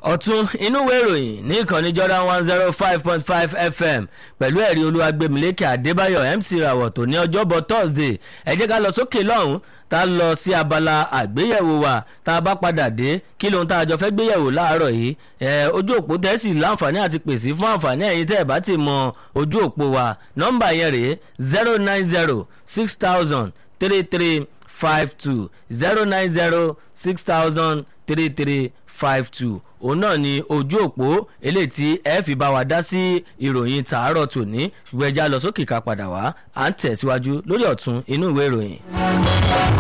ọ̀tún inú ìwé ìròyìn ní ìkànnì Jordan one zero five point five FM pẹ̀lú ẹ̀rí olúwagbèmílékè Adébáyọ̀ MC Rawọ̀ tó ní ọjọ́bọ̀ Thursday ẹ jẹ́ ká lọ sókè lọ́hùn tá a lọ sí abala àgbéyẹ̀wò wa tá a bá padà dé kí lóhun tá a jọ fẹ́ gbéyẹ̀wò láàárọ̀ yìí ẹ ojú òpó tẹ́sí láǹfààní àti pèsè fún àǹfààní ẹ̀yin tẹ́ ẹ̀ bá ti mọ ojú òpó wa nọ́mbà yẹn rèé zero nine zero six thousand three three five two zero nine zero six thousand three three five two òun náà ni ojú òpó eléyìí tí ẹ fi bá wa dá sí ìròyìn tàárọ̀ tòní ṣùgbọ́n ẹja lọ sókè ká padà wá à ń tẹ̀síwájú lórí ọ̀tún inú ìwé ìròyìn.